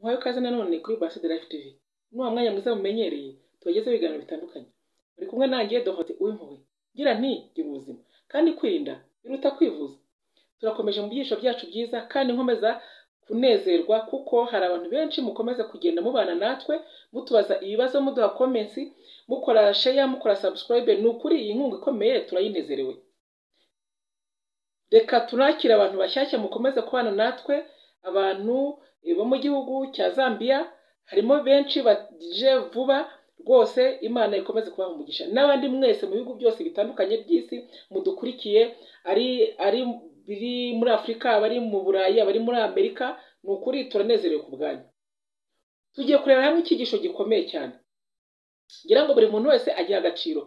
Muhawe ikaze nanone kuri Ambassador Life TV. Muri wa mwanya mwiza mumenyereye tubagezaho ibiganiro bitandukanye. Muri kumwe nanjye Dorothe Uwimpuhwe. Ngira nti gira ubuzima kandi kwirinda biruta kwivuza. Turakomeje mu byigisho byacu byiza kandi nkomeza kunezerwa kuko hari abantu benshi mukomeza kugenda mubana natwe mutubaza ibibazo muduha comments mukora share mukora subscribe ni ukuri iyi nkunga ikomeye turayinezerewe reka tunakire abantu bashyashya mukomeze kubana natwe abantu bo mu gihugu cya zambia harimo benshi baje vuba rwose imana ikomeze kubaha umugisha n'abandi mwese mu bihugu byose bitandukanye by'isi mudukurikiye ari ari biri muri afurika abari mu burayi abari muri amerika ni ukuri turanezerewe ku bwanyu tugiye kureba hamwe icyigisho gikomeye cyane ngira ngo buri muntu wese agira agaciro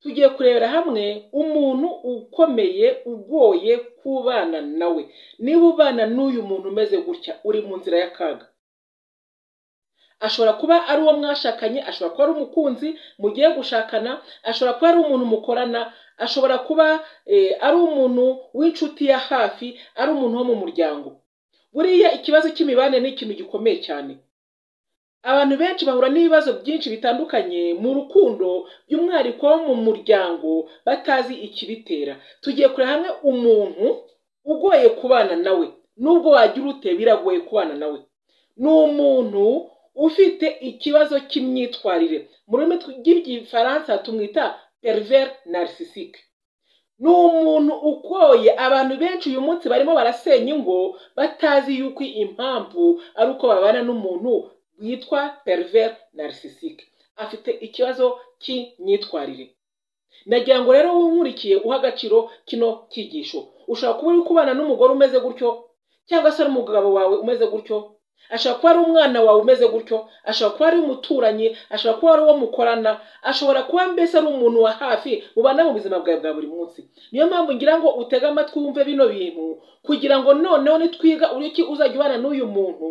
tugiye kurebera hamwe umuntu ukomeye ugoye kubana nawe niba ubana n'uyu muntu umeze gutya uri mu nzira y'akaga ashobora kuba ari uwo mwashakanye ashobora kuba ari umukunzi mugiye gushakana ashobora kuba ari umuntu mukorana ashobora kuba ari umuntu w'inshuti ya hafi ari umuntu wo mu muryango buriya ikibazo cy'imibanire ni ikintu gikomeye cyane abantu benshi bahura n'ibibazo byinshi bitandukanye mu rukundo by'umwihariko wo mu muryango batazi ikibitera tugiye kureba hamwe umuntu ugoye kubana nawe nubwo wagira ute biragoye kubana nawe ni umuntu ufite ikibazo cy'imyitwarire mu rurimi rw'igifaransa tumwita perver narisisike ni umuntu ukoye abantu benshi uyu munsi barimo barasenya ingo batazi yuko impamvu ari uko babana n'umuntu witwa perver narisisike afite ikibazo cy'imyitwarire nagira ngo rero wunkurikiye uha agaciro kino cyigisho ushobora kuba uri kubana n'umugore umeze gutyo cyangwa se ari umugabo wawe umeze gutyo ashobora kuba ari umwana wawe umeze gutyo ashobora kuba ari umuturanyi ashobora kuba ari uwo mukorana ashobora kuba mbese ari umuntu wa hafi mubana mu buzima bwawe bwa buri munsi niyo mpamvu ngira ngo utege amatwi wumve bino bintu kugira ngo noneho nitwiga uburyo uzajya ubana n'uyu muntu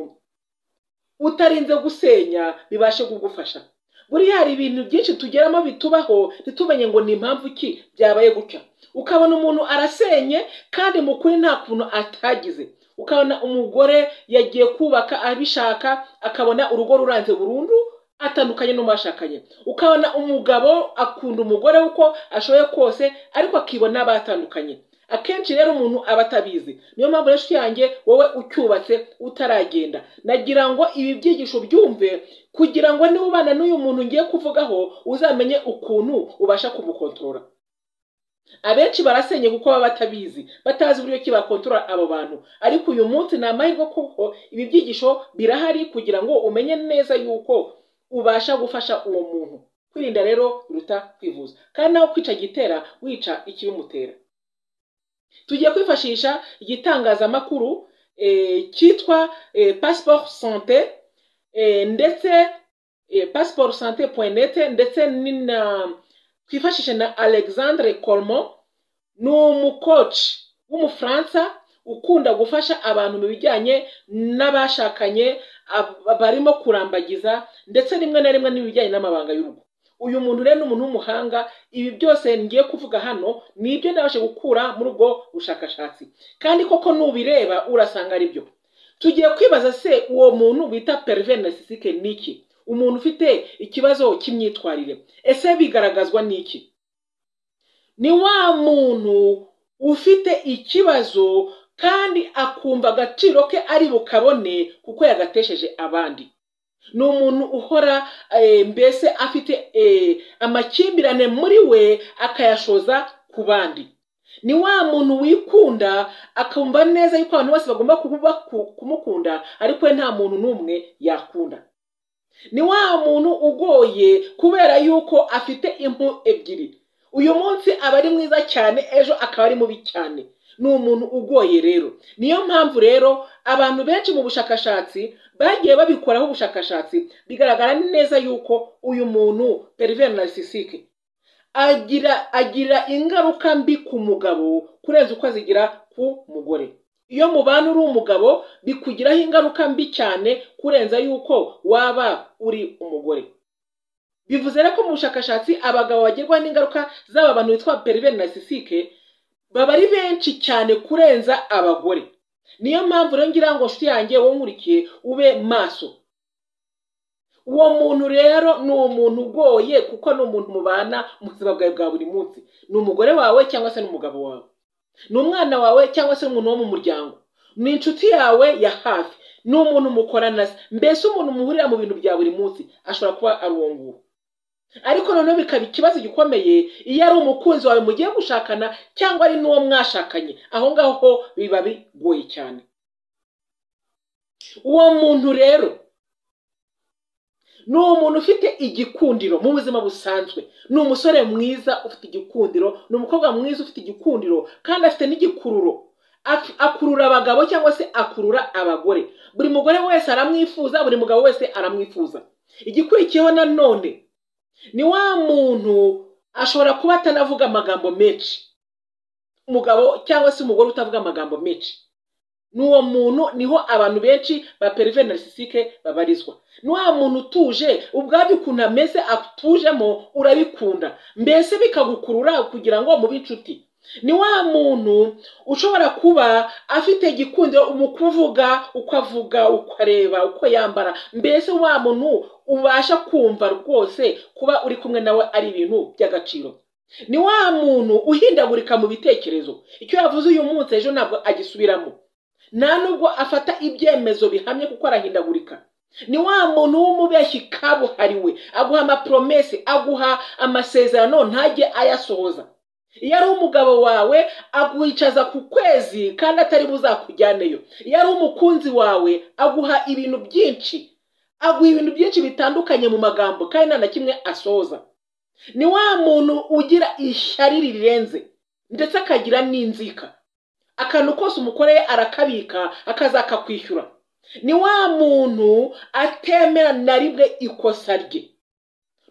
utarinze gusenya bibashe kugufasha buriya hari ibintu byinshi tugeramo bitubaho ntitumenye ngo ni impamvu ki byabaye gutya ukabona umuntu arasenye kandi mu kuri nta kuntu atagize ukabona umugore yagiye kubaka abishaka akabona urugo ruranze burundu atandukanye n'umashakanye ukabona umugabo akunda umugore uko ashoboye kose ariko akibona batandukanye akenshi rero umuntu aba atabizi niyo mpamvu rero yanjye wowe ucyubatse utaragenda nagira ngo ibi byigisho byumve kugira ngo niba ubana n'uyu muntu ngiye kuvugaho uzamenye ukuntu ubasha kumukontorora abenshi barasenye kuko baba batabizi batazi uburyo ki bakontorora abo bantu ariko uyu munsi ni amahirwe kuko ibi byigisho birahari kugira ngo umenye neza yuko ubasha gufasha uwo muntu kwirinda rero biruta kwivuza kandi nawe kwica gitera wica ikibimutera tugiye kwifashisha igitangazamakuru cyitwa pasiporo sante ndetse pasiporo sante poyinete ndetse na twifashishe na alexandre colmo ni umukoci w'umufaransa ukunda gufasha abantu mu bijyanye n'abashakanye barimo kurambagiza ndetse rimwe na rimwe n'ibijyanye n'amabanga y'urugo uyu muntu rero ni umuntu w'umuhanga ibi byose ngiye kuvuga hano ni ibyo nabashe gukura muri ubwo bushakashatsi kandi koko nubireba urasanga ari byo tugiye kwibaza se uwo muntu bita periveri nasisike ni iki umuntu ufite ikibazo cy'imyitwarire ese bigaragazwa n'iki ni wa muntu ufite ikibazo kandi akumva agaciro ke ari bukabone kuko yagatesheje abandi ni umuntu uhora mbese afite amakimbirane muri we akayashoza ku bandi ni wa muntu wikunda akumva neza yuko abantu bose bagomba kumukunda ariko we nta muntu n'umwe yakunda ni wa muntu ugoye kubera yuko afite impu ebyiri uyu munsi aba ari mwiza cyane ejo akaba ari mubi cyane ni umuntu ugoye rero niyo mpamvu rero abantu benshi mu bushakashatsi bagiye babikoraho ubushakashatsi bigaragara neza yuko uyu muntu periveri narisisike agira agira ingaruka mbi ku mugabo kurenza uko azigira ku mugore iyo mubana uri umugabo bikugiraho ingaruka mbi cyane kurenza yuko waba uri umugore bivuze rero ko mu bushakashatsi abagabo bagirwa n'ingaruka z'aba bantu bitwa periveri nasisike baba ari benshi cyane kurenza abagore niyo mpamvu rero ngira ngo nshuti yanjye wowe nkurikiye ube maso uwo muntu rero ni umuntu ugoye kuko ni umuntu mubana mu buzima bwawe bwa buri munsi ni umugore wawe cyangwa se n'umugabo wawe ni umwana wawe cyangwa se umuntu wo mu muryango ni inshuti yawe ya hafi ni umuntu mukorana se mbese umuntu muhurira mu bintu bya buri munsi ashobora kuba ari uwo nguwo ariko noneho bikaba ikibazo gikomeye iyo ari umukunzi wawe mugiye gushakana cyangwa ari n'uwo mwashakanye aho ngaho ho biba bigoye cyane uwo muntu rero ni umuntu ufite igikundiro mu buzima busanzwe ni umusore mwiza ufite igikundiro ni umukobwa mwiza ufite igikundiro kandi afite n'igikururo akurura abagabo cyangwa se akurura abagore buri mugore wese aramwifuza buri mugabo wese aramwifuza igikurikiyeho nanone ni wa muntu ashobora kuba atanavuga amagambo menshi umugabo cyangwa se umugore utavuga amagambo menshi ni uwo muntu niho abantu benshi ba perive narisisike babarizwa ni wa muntu utuje ubwabyo ukuntu ameze atujemo urabikunda mbese bikagukurura kugira ngo mube inshuti ni wa muntu ushobora kuba afite igikundiro mu kuvuga uko avuga uko areba uko yambara mbese wa muntu ubasha kumva rwose kuba uri kumwe nawe ari ibintu by'agaciro ni wa muntu uhindagurika mu bitekerezo icyo yavuze uyu munsi ejo ntabwo agisubiramo nta nubwo afata ibyemezo bihamye kuko arahindagurika ni wa muntu w'umubeshyi kabuhariwe aguha amaporomesi aguha amasezerano ntajye ayasohoza iyo ari umugabo wawe aguhicaza ku kwezi kandi atari buzakujyaneyo iyo ari umukunzi wawe aguha ibintu byinshi aguha ibintu byinshi bitandukanye mu magambo kandi nta na kimwe asoza ni wa muntu ugira ishyari rirenze ndetse akagira n'inzika akantu kose umukoreye arakabika akazakakwishyura ni wa muntu atemera na rimwe ikosa rye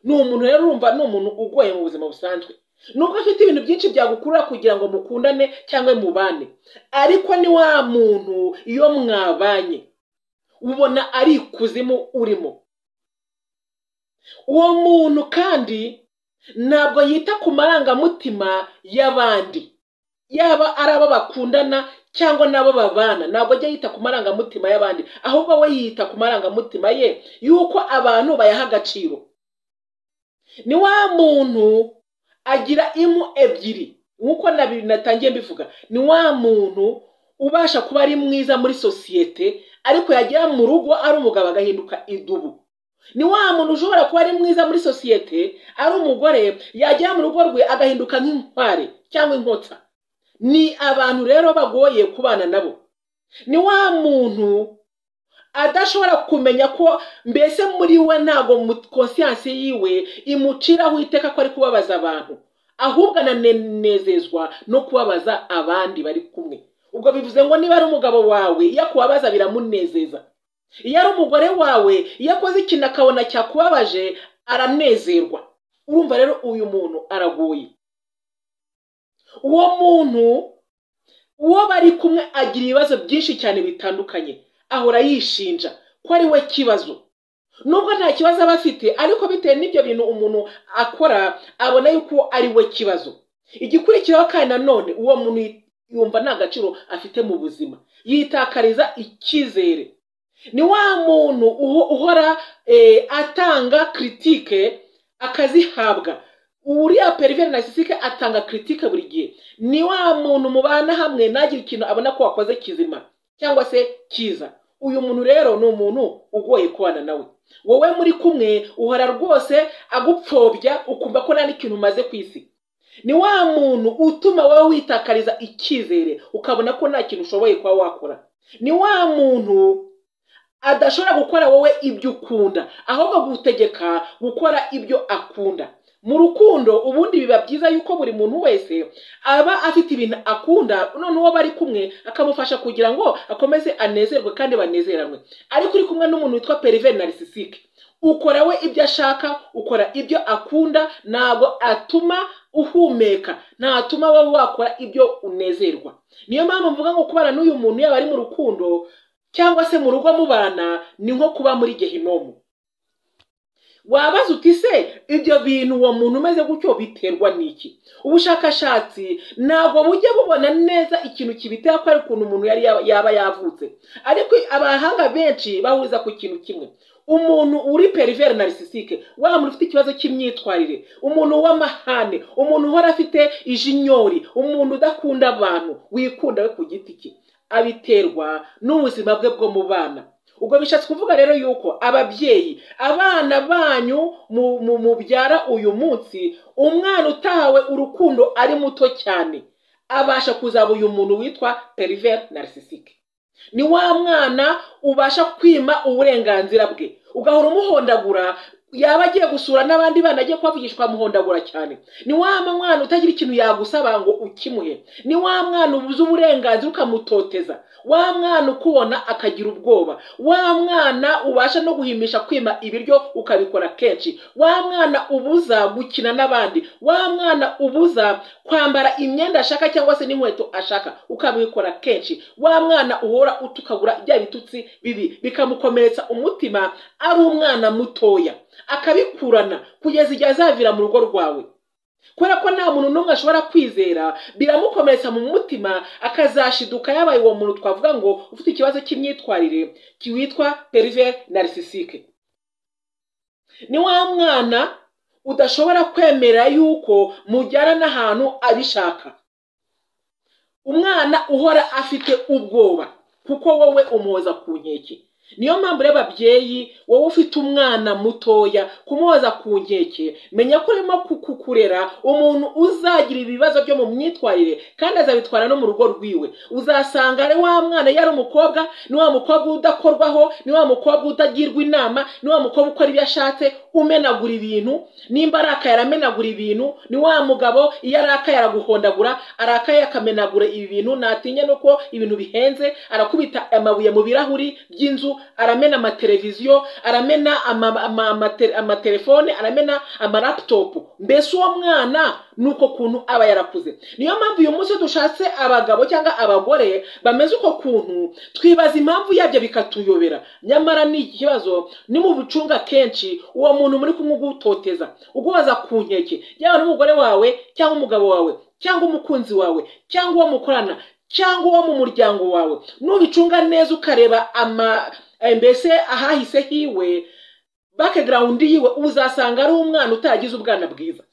ni umuntu rero urumva ni umuntu ugoye mu buzima busanzwe nubwo afite ibintu byinshi byagukurura kugira ngo mukundane cyangwa mubane ariko ni wa muntu iyo mwabanye ubona ari ikuzimu urimo uwo muntu kandi ntabwo yita ku marangamutima y'abandi yaba ari abo bakundana cyangwa n'abo babana ntabwo ajya yita ku marangamutima y'abandi ahubwo we yita ku marangamutima ye y'uko abantu bayaha agaciro ni wa muntu agira impu ebyiri nk'uko natangiye mbivuga ni wa muntu ubasha kuba ari mwiza muri sosiyete ariko yagera mu rugo ari umugabo agahinduka idubu ni wa muntu ushobora kuba ari mwiza muri sosiyete ari umugore yagera mu rugo rwe agahinduka nk'inkware cyangwa inkota ni abantu rero bagoye kubana nabo ni wa muntu adashobora kumenya ko mbese muri we ntabwo konsiyansi yiwe imuciraho iteka ko ari kubabaza abantu ahubwo ananezezwa no kubabaza abandi bari kumwe ubwo bivuze ngo niba ari umugabo wawe iyo akubabaza biramunezeza iyo ari umugore wawe iyo akoze ikintu akabona cyakubabaje aranezerwa urumva rero uyu muntu aragoye uwo muntu uwo bari kumwe agira ibibazo byinshi cyane bitandukanye ahora yishinja ko ari we kibazo nubwo nta kibazo aba afite ariko bitewe n'ibyo bintu umuntu akora abona yuko ari we kibazo igikurikiraho kandi nanone uwo muntu yumva nta gaciro afite mu buzima yitakariza icyizere ni wa muntu uhora atanga kiritike akazihabwa uriya periveri nasisike atanga kiritike buri gihe ni wa muntu mubana hamwe ntagire ikintu abona ko wakoze kizima cyangwa se kiza uyu muntu rero ni umuntu ugoye kubana nawe wowe muri kumwe uhora rwose agupfobya ukumva ko nta n'ikintu umaze ku isi ni wa muntu utuma wowe witakariza icyizere ukabona ko nta kintu ushoboye kuba wakora ni wa muntu adashobora gukora wowe ibyo ukunda ahubwo gutegeka gukora ibyo akunda mu rukundo ubundi biba byiza yuko buri muntu wese aba afite ibintu akunda none uwo bari kumwe akamufasha kugira ngo akomeze anezerwe kandi banezeranwe ariko uri kumwe n'umuntu witwa perive narisisike ukora we ibyo ashaka ukora ibyo akunda ntabwo atuma uhumeka ntatuma wowe wakora ibyo unezerwa niyo mpamvu mvuga ngo kubana n'uyu muntu yaba ari mu rukundo cyangwa se mu rugo mubana ni nko kuba muri gehinomu wabaza uti se ibyo bintu uwo muntu umeze gutyo biterwa n'iki ubushakashatsi ntabwo bujya bubona neza ikintu kibitera ko ari ukuntu umuntu yari yaba- yaba yavutse ariko abahanga benshi bahuriza ku kintu kimwe umuntu uri periveri narisisike wa muntu ufite ikibazo cy'imyitwarire umuntu w'amahane umuntu uhora afite ijinyori umuntu udakunda abantu wikunda we ku giti cye abiterwa n'ubuzima bwe bwo mu bana ubwo bishatse kuvuga rero yuko ababyeyi abana banyu mu- mu- mubyara uyu munsi umwana utahawe urukundo ari muto cyane abasha kuzaba uyu muntu witwa periveri narisisike ni wa mwana ubasha kwima uburenganzira bwe ugahora umuhondagura yaba agiye gusura n'abandi bana agiye kuhavugishwa amuhondagura cyane ni wa mwana utagira ikintu yagusaba ngo ukimuhe ni wa mwana ubuze uburenganzira ukamutoteza wa mwana ukubona akagira ubwoba wa mwana ubasha no guhimisha kwima ibiryo ukabikora kenshi wa mwana ubuza gukina n'abandi wa mwana ubuza kwambara imyenda ashaka cyangwa se n'inkweto ashaka ukabikora kenshi wa mwana uhora utukagura bya bitutsi bibi bikamukomeretsa umutima ari umwana mutoya akabikurana kugeza igihe azavira mu rugo rwawe kubera ko nta muntu n'umwe ashobora kwizera biramukomeretsa mu mutima akazashiduka yabaye uwo muntu twavuga ngo ufite ikibazo cy'imyitwarire witwa perive narisisike ni wa mwana udashobora kwemera yuko mujyana n'ahantu abishaka umwana uhora afite ubwoba kuko wowe umuhoza ku nkeke niyo mpamvu rero babyeyi wowe ufite umwana mutoya kumuhoza ku nkeke menya ko urimo ku- ku- kurera umuntu uzagira ibibazo byo mu myitwarire kandi azabitwara no mu rugo rwiwe uzasanga ari wa mwana yari umukobwa ni wa mukobwa udakorwaho ni wa mukobwa utagirwa inama ni wa mukobwa ukora ibyo ashatse umenagura ibintu nimba arakaye aramenagura ibintu ni wa mugabo iyo arakaye araguhondagura arakaye akamenagura ibi bintu natinya nuko ibintu bihenze arakubita amabuye mu birahuri by'inzu aramena amateleviziyo aramena ama- ama- amate- amatelefone aramena amaraputopu mbese uwo mwana ni uko kuntu aba yarakuze niyo mpamvu uyu munsi dushatse abagabo cyangwa abagore bameze uko kuntu twibaza impamvu yabyo bikatuyobera nyamara ni ikibazo nimubucunga kenshi uwo muntu muri kumwe ugutoteza ugubaza ku nkeke yaba n'umugore wawe cyangwa umugabo wawe cyangwa umukunzi wawe cyangwa uwo mukorana cyangwa uwo mu muryango wawe nubicunga neza ukareba ama eh, mbese ahahise hiwe background yiwe uzasanga ari umwana utaragize ubwana bwiza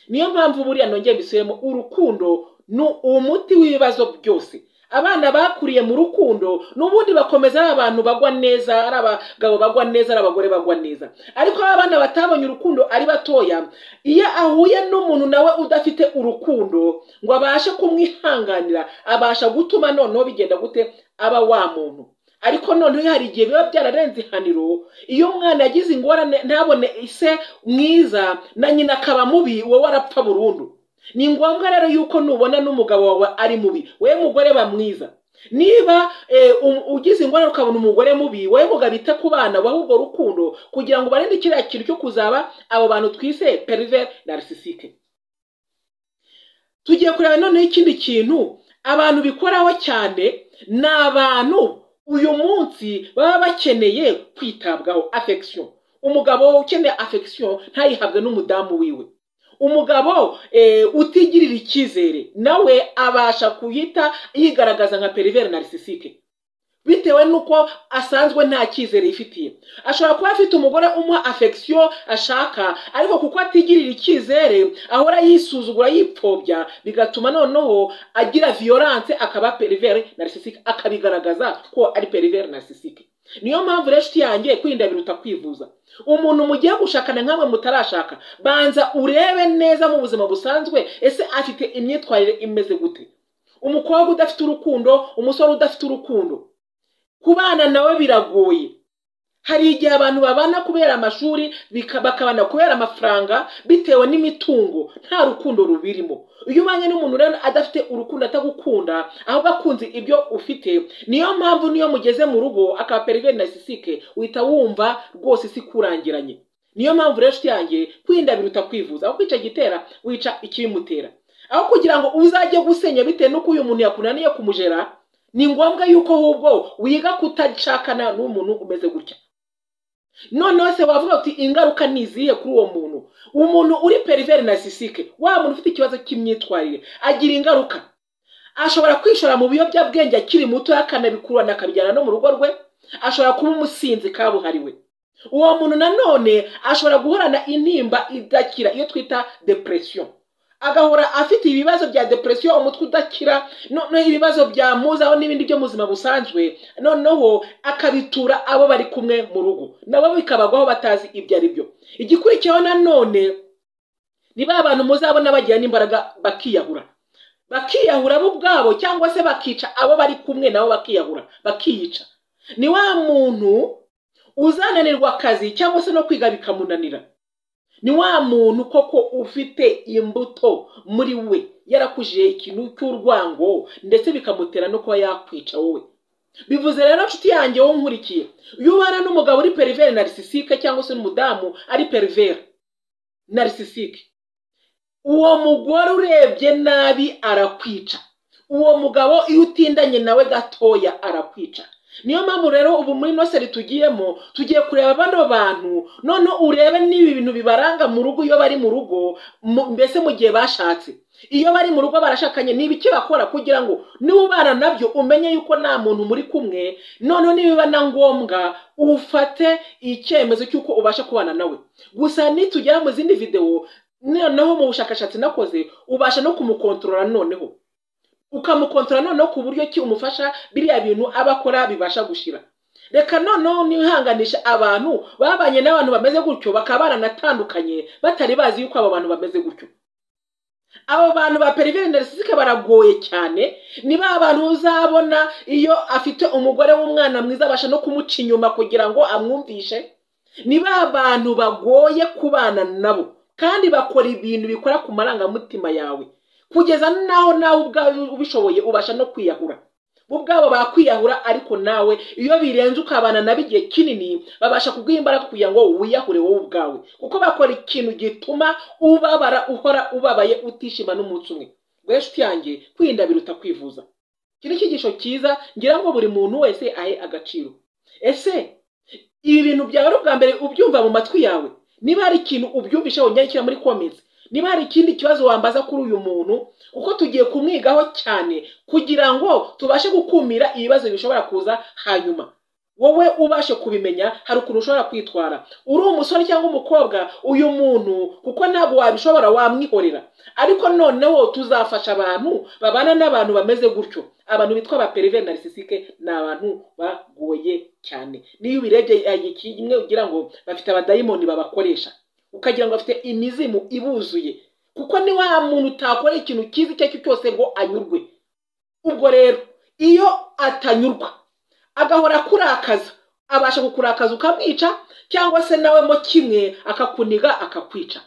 niyo mpamvu buriya nongeye mbisubiremo urukundo ni umuti w'ibibazo byose abana bakuriye mu rukundo n'ubundi bakomeza ari abantu bagwa neza ari abagabo bagwa neza ari abagore bagwa neza ariko aba bana batabonye urukundo ari batoya iyo ahuye n'umuntu nawe udafite urukundo ngo abashe kumwihanganira abasha gutuma noneho bigenda gute aba wa muntu ariko noneho hari igihe biba byararenze ihaniro iyo umwana yagize ingorane ntabone ise mwiza na nyina akaba mubi wowe arapfa burundu ni ngombwa rero yuko nubona n'umugabo wawe ari mubi wowe mugore ba mwiza niba eh, um- ugize ingorane ukabona umugore mubi wowe mugabo ite ku bana wahe urwo rukundo kugira ngo ubarinde kiriya kintu cyo kuzaba abo bantu twise periveri narisisike tugiye kureba noneho ikindi kintu abantu bikoraho cyane ni abantu uyu munsi baba bakeneye kwitabwaho afekisiyo umugabo ukeneye afekisiyo ntayihabwe n'umudamu wiwe umugabo eh, utigirira icyizere nawe abasha kuhita yigaragaza nka periveri narisisike bitewe n'uko asanzwe nta cyizere yifitiye ashobora kuba afite umugore umuha afekisiyo ashaka ariko kuko atigirira icyizere ahora yisuzugura yipfobya bigatuma noneho agira viyoranse akaba periveri narisisike akabigaragaza ko ari periveri narisisike niyo mpamvu rero inshuti yanjye kwirinda biruta kwivuza umuntu mugiye gushakana nkamwe mutarashaka banza urebe neza mu buzima busanzwe ese afite imyitwarire imeze gute umukobwa udafite urukundo umusore udafite urukundo kubana nawe biragoye hari igihe abantu babana kubera amashuri bika- bakabana kubera amafaranga bitewe n'imitungo nta rukundo rubirimo iyo ubanye n'umuntu rero adafite urukundo atagukunda ahubwo akunze ibyo ufite niyo mpamvu niyo mugeze mu rugo akaba periveri narisisike uhita wumva rwose isi ikurangiranye niyo mpamvu rero inshuti yanjye kwirinda biruta kwivuza aho kwica igitera wica ikibimutera aho kugira ngo uzajye gusenya bitewe n'uko uyu muntu yakunaniye kumujera ni ngombwa yuko ahubwo wiga kutashakana n'umuntu umeze gutya noneho se wavuga uti ingaruka ni izihe kuri uwo muntu umuntu uri periveri nasisike wa muntu ufite ikibazo cy'imyitwarire agira ingaruka ashobora kwishora mu biyobyabwenge akiri muto akanabikurana akabijyana no mu rugo rwe ashobora kuba umusinzi kabuhariwe uwo muntu nanone ashobora guhorana intimba idakira iyo twita depression agahora afite ibibazo bya depresiyo umutwe udakira noneho ibibazo byamuzaho n'ibindi byo mu buzima busanzwe noneho akabitura abo bari kumwe mu rugo nabo bikabagwaho batazi ibyo ari byo igikurikiyeho nanone ni ba bantu muzabona bagira n'imbaraga bakiyahura bakiyahura bo ubwabo cyangwa se bakica abo bari kumwe nabo bakiyahura bakiyica ni wa muntu uzananirwa akazi cyangwa se no kwiga bikamunanira ni wa muntu koko ufite imbuto muri we yarakujije ikintu cy'urwango ndetse bikamutera no kuba yakwica wowe bivuze rero nshuti yanjye wowe nkurikiye iyo ubana n'umugabo uri perivere narisisike cyangwa se n'umudamu ari perivere narisisike uwo mugore urebye nabi arakwica uwo mugabo iyo utindanye nawe gatoya arakwica niyo mpamvu rero ubu muri noseri tugiyemo tugiye kureba bano bantu noneho urebe n'ibi bintu bibaranga mu rugo iyo bari mu rugo mbese mu gihe bashatse iyo bari mu rugo barashakanye ni ibiki bakora kugira ngo niba ubana nabyo umenye yuko nta muntu muri kumwe noneho nibiba na ngombwa ufate icyemezo cy'uko ubasha kubana nawe gusa nitugera mu zindi videwo noneho mu bushakashatsi nakoze ubasha no kumukontorora noneho ukamukontora noneho ku buryo ki umufasha biriya bintu aba akora bibasha gushira reka noneho nihanganisha abantu babanye n'abantu bameze gutyo bakaba baranatandukanye batari bazi yuko abo bantu bameze gutyo abo bantu ba periveri narisisike baragoye cyane ni ba bantu uzabona iyo afite umugore w'umwana mwiza abasha no kumuca inyuma kugira ngo amwumvishe ni ba bantu bagoye kubana nabo kandi bakora ibintu bikora ku marangamutima yawe kugeza naho nawe ubwawe ubishoboye ubasha no kwiyahura bo ubwabo bakwiyahura ariko nawe iyo birenze ukabana nabo igihe kinini babasha kuguha imbaraga kugira ngo wiyahure wowe ubwawe kuko bakora ikintu gituma ubabara uhora ubabaye utishima n'umunsi umwe inshuti yanjye kwirinda biruta kwivuza iki ni icyigisho cyiza ngira ngo buri muntu wese ahe agaciro ese ibi bintu byawe ari ubwa mbere ubyumva mu matwi yawe niba hari ikintu ubyumvishe wongera muri komensi niba hari ikindi kibazo wambaza kuri uyu muntu kuko tugiye kumwigaho cyane kugira ngo tubashe gukumira ibibazo bishobora kuza hanyuma wowe ubashe kubimenya hari ukuntu ushobora kwitwara uri umusore cyangwa umukobwa uyu muntu kuko ntabwo wabishobora wamwihorera ariko noneho tuzafasha abantu babana n'abantu bameze gutyo abantu bitwa ba periveri narisisike ni abantu bagoye cyane niyo ubirebye kimwe ugira ngo bafite abadayimoni babakoresha ukagira ngo afite imizimu ibuzuye kuko ni wa muntu utakora ikintu cyiza icyo ari cyo cyose ngo anyurwe ubwo rero iyo atanyurwa agahora akurakaza abasha kukurakaza ukamwica cyangwa se nawe mo kimwe akakuniga akakwica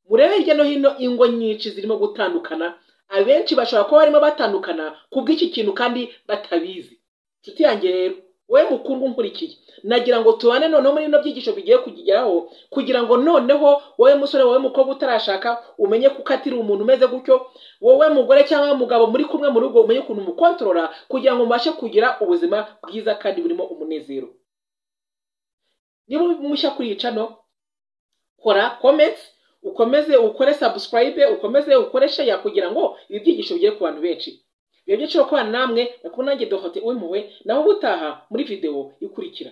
murebe hirya no hino ingo nyinshi zirimo gutandukana abenshi bashobora kuba barimo batandukana ku bw'iki kintu kandi batabizi inshuti yanjye rero wowe mukundwa nkurikiye nagira ngo tubane noneho muri bino byigisho bigiye kugeraho kugira ngo noneho wowe musore wowe mukobwa utarashaka umenye kuko atiri umuntu umeze gutyo wowe mugore cyangwa umugabo muri kumwe mu rugo umenye ukuntu umukontorora kugira ngo mubashe kugira ubuzima bwiza kandi burimo umunezero niba uri mushya kuri iyi cano kora komenti ukomeze ukore sabusikarayibe ukomeze ukore sheya kugira ngo ibi byigisho bigere ku bantu benshi biba byiciro kubana namwe bakaba nanjye dohote uwimpuwe naho ubutaha muri videwo ikurikira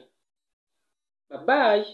babaye